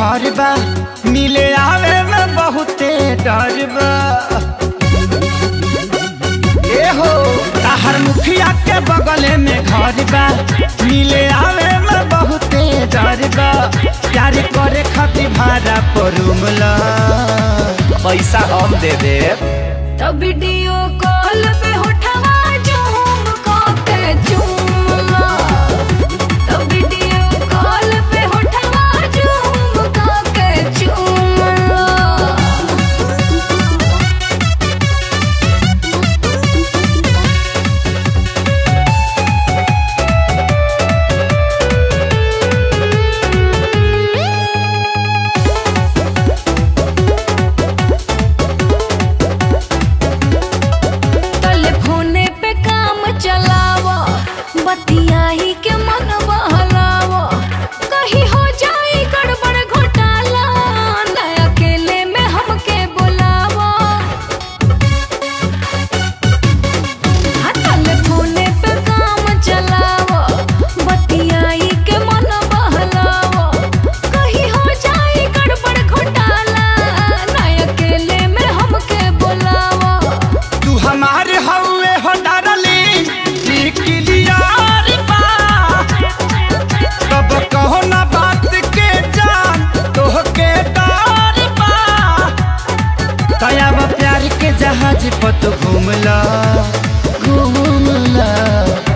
घर बा मिले आवे में बहुते डर बा ए हो ताहर मुखिया के बगल में घर बा मिले आवे में बहुते डर बा प्यार करे खातिर भाड़ा पर रूम ला पैसा हम दे देब तो वीडियो कॉल पे उठवा झूम के चूमला तो वीडियो कॉल पे उठवा झूम के चूमला टेलीफोने पे काम चलावा बतियाही के मन बहलावा कहीं हो जाए गड़बड़ घोटाला न अकेले में हमके बुलावा हाँ, टेलीफोने पे काम चलावा बतियाही के मन बहलावा कहीं हो जाए गड़बड़ घोटाला न अकेले में हमके बुलावा तू हमारे हौवे हो डरली निकलियार बा तब कहो ना बात के जान तोहके डर बा तयाब प्यार के जहाज पर तू घूमला घूमला